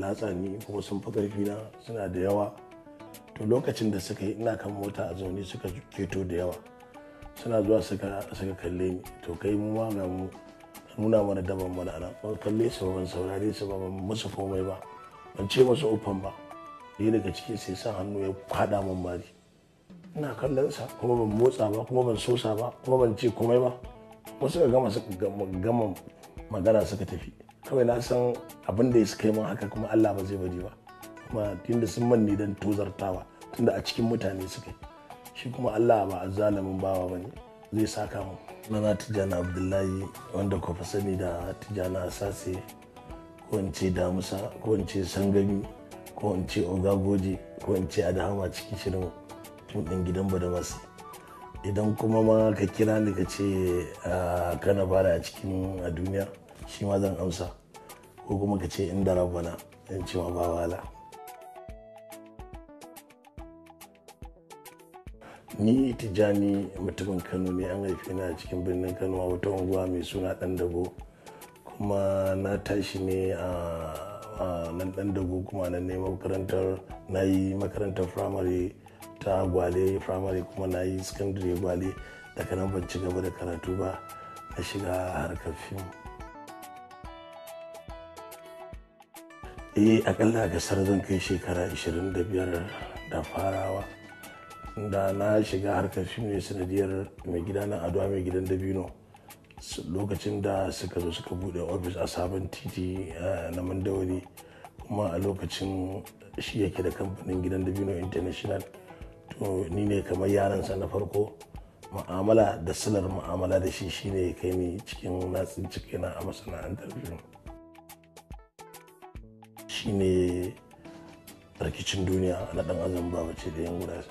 latsa ni kuma sun fi ƙarfi na suna da yawa to lokacin da suka yi ina kan mota a zaune suka keto da yawa suna zuwa suka kalle ni to kai mu ma ga mu nuna mana daban mana ana ban kalle su ban saurare su ba ban musu komai ba ban ce musu ufan ba ɗaya daga cikin sai sa hannu ya kwada min mari ina kallon sa kuma ban motsa ba kuma ban sosa ba kuma ban ce komai ba kuma suka gama gama magana suka tafi kawai na san abin da ya suka yi min haka kuma Allah ba zai bari ba kuma tunda sun manne dan tozartawa tunda a cikin mutane suka yi shi kuma Allah ba a zalimin bawa bane zai saka mu na tijjana abdullahi wanda ku sani da tijjana asase ko in ce damusa ko in ce sangami ko in ce ogagoji ko in ce adahama cikin shirin fim ɗin gidan badamasi idan kuma ma ka kira ni ka ce kana fara a cikin a duniya shi ma zan amsa ko kuma ka ce inda rabana in ce ma ba wala ni tijjani mutumin kano ne an haife ni a cikin birnin kano a wata unguwa mai suna dan dago kuma na tashi ne a nan dan dago kuma nan ne makarantar na yi makarantar firamare ta gwale firamare kuma na yi secondary gwale daga nan ban ci gaba da karatu ba na shiga harkar fim eh akalla gasar zan kai shekara 25 da farawa da na shiga harkar fim ne sanadiyar mai gida na adwa mai gidan dabino lokacin da suka zo suka bude ofis a sabon titi na mandawari kuma a lokacin shi yake da kamfanin gidan dabino international to ni ne kamar yaransa na farko ma'amala da silar ma'amala da shi shine kai ni cikin natsin cikina a masana'antar fim shine rikicin duniya na dan azan babace da yan gudasa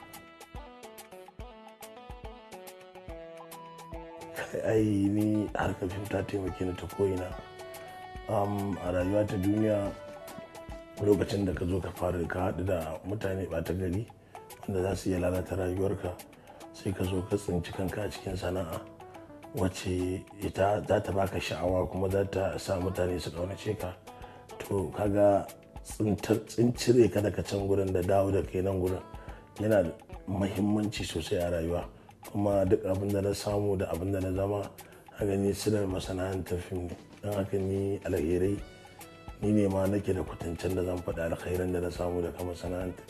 ai ni harkar fim ta taimake ni ta ko'ina a rayuwa ta duniya lokacin da ka zo ka fara ka haɗu da mutane ɓata gari wanda za su iya lalata rayuwarka sai ka zo ka tsinci kanka a cikin sana'a wacce ita za ta baka sha'awa kuma za ta sa mutane su ƙaunace ka to kaga tsincire ka daga can gurin da dawo da kai nan gurin yana da mahimmanci sosai a rayuwa kuma duk abin da na samu da abin da na zama a gani silar masana'antar fim ne don haka ni alherai ni ne ma nake da kwatancen da zan faɗi alkhairan da na samu daga masana'antar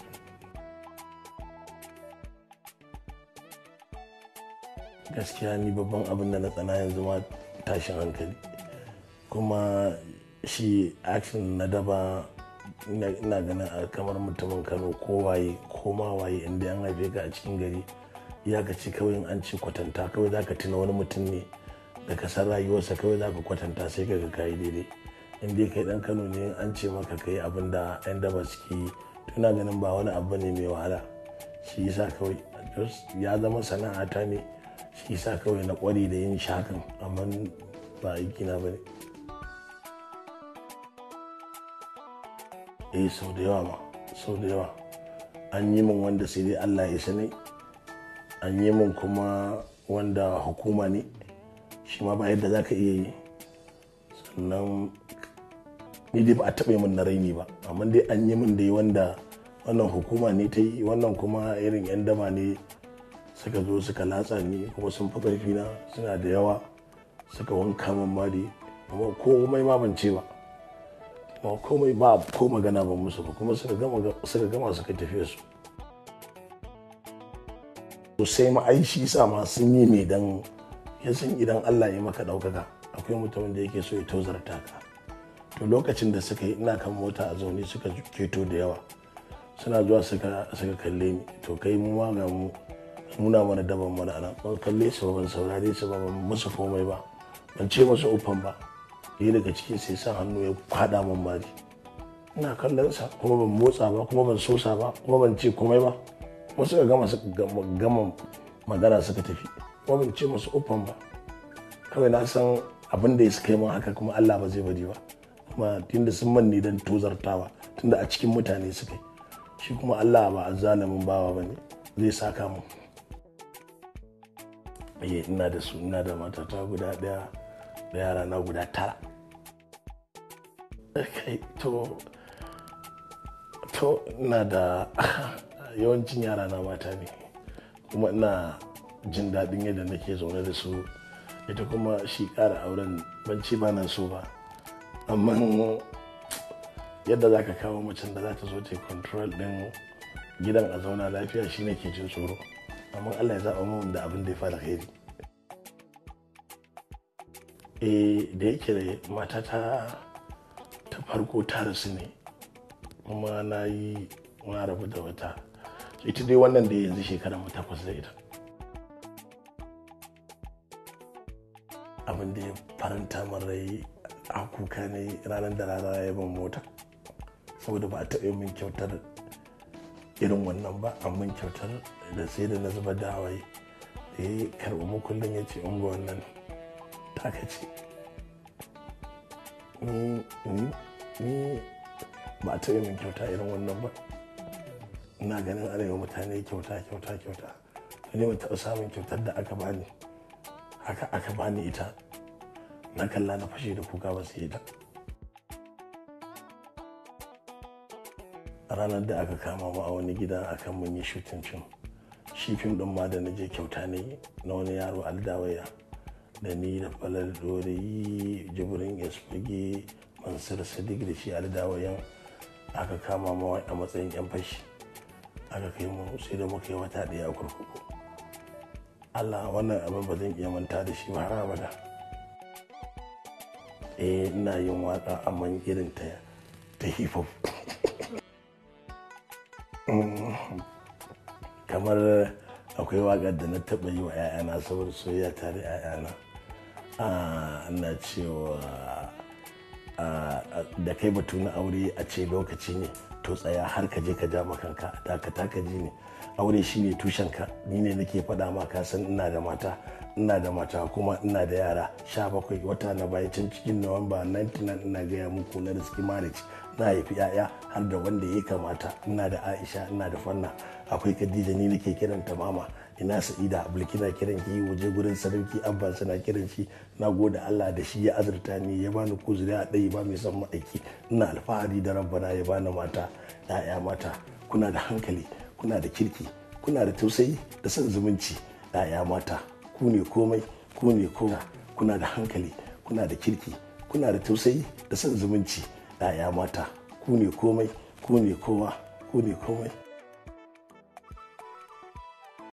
gaskiya ni babban abin da na tsana yanzu ma tashin hankali kuma shi action na daba ina ganin kamar mutumin kano ko waye ko ma waye inda an haife ka a cikin gari ya ka ce kawai an ce kwatanta kawai za ka tuna wani mutum ne da ka san rayuwarsa kawai za ka kwatanta sai ka ga kayi daidai in dai kai dan kano ne an ce maka kai abin da yan daba suke yi tuna ganin ba wani abu ne mai wahala shi yasa kawai ya zama sana'ata ne shi yasa kawai na kware da yin shakan amma ba aiki na bane eh sau da yawa ma sau da yawa an yi min wanda sai dai allah ya sani an yi min kuma wanda hukuma ne shi ma ba yadda za ka iya yi sannan ni dai ba a taɓa min na raini ba amma dai an yi min dai wanda wannan hukuma ne ta yi wannan kuma irin 'yan dama ne suka zo suka latsa ni kuma sun fi ƙarfi na suna da yawa suka wanka min mari kuma komai ma ban ce ba komai ba ko magana ban musu ba kuma suka gama suka tafiya su sai ma'aishi sa ma sun yi mai dan ya san idan Allah ya maka ɗaukaka akwai mutumin da yake so ya tozarta ka to lokacin da suka yi ina kan mota a zaune suka keto da yawa suna zuwa suka kalle ni to kai mu ma ga mu nuna mana daban mana ana ban kalle su ban saurare su ba ban musu komai ba ban ce musu ufan ba ɗaya daga cikin sai sa hannu ya kwada min mari ina kallon sa kuma ban motsa ba kuma ban sosa ba kuma ban ce komai ba kuma suka gama gama magana suka tafi kuma ban ce musu ufan ba kawai na san abin da ya suka yi min haka kuma Allah ba zai bari ba kuma tunda sun manne dan tozartawa tunda a cikin mutane suka yi shi kuma Allah ba a zalimin bawa ba ne zai saka mu eh ina da su ina da matata guda daya da yara na guda tara kai to to ina da yawancin yara na mata ne kuma ina jin daɗin yadda nake zaune da su ita kuma shi ƙara auren banci ba nan so ba amma yadda za ka kawo macen da za ta zo ta control ɗin gidan a zauna lafiya shi ne ke jin tsoro amma allah ya zaɓa mun da abin da ya fara alheri eh da yake matata ta farko ta rasu ne kuma na yi na rabu da wata ita dai wannan da yanzu shekara mu takwas da ita abin da ya faranta min rai a kuka ne ranar da rana ya ban mota saboda ba a taɓa min kyautar irin wannan ba amma kyautar da sai da na zuba da hawaye da ya karɓi mukullin ya ce ungo wannan taka ce ni ba a taɓa min kyauta irin wannan ba ina ganin ana yi mutane kyauta kyauta kyauta ne ban taɓa samun kyautar da aka bani haka aka bani ita na kalla na fashe da kuka ba su yi ta a ranar da aka kama mu a wani gida akan mun yi shutin fim shi fim din ma da na je kyauta ne na wani yaro aldawaya da ni da falar dori jibrin esfage mansur sadiq da shi aldawayan aka kama mu a matsayin yan fashi aka kai mu sai da muka yi wata ɗaya a kurkuku allah wannan abin ba zan iya manta da shi ba har abada eh ina yin waka amma irin ta ta hip hop kamar akwai waƙar da na taɓa yi wa 'ya'yana saboda soyayya tare 'ya'yana ina cewa da kai batu na aure a ce lokaci ne to tsaya har ka je ka ja makanka dakata ka ji ne aure shine tushenka ni ne nake faɗa ma ka san ina da mata ina da mata kuma ina da yara sha bakwai wata na baya can cikin nuwamba 99 ina gaya muku na riski marriage na haifi yaya har da wanda ya kamata ina da aisha ina da fanna akwai khadija ni nake kiranta mama ina sa'ida bulkina kiran ki waje gurin sarauki abba suna kiran shi na gode allah da shi ya azurta ni ya bani kuzuri a ɗaya ba mai son ma'aiki ina alfahari da rabbana ya bani mata ya'ya mata kuna da hankali kuna da kirki kuna da tausayi da son zumunci ya'ya mata ku ne komai ku ne kowa kuna da hankali kuna da kirki kuna da tausayi da son zumunci ya'ya mata ku ne komai ku ne kowa ku ne komai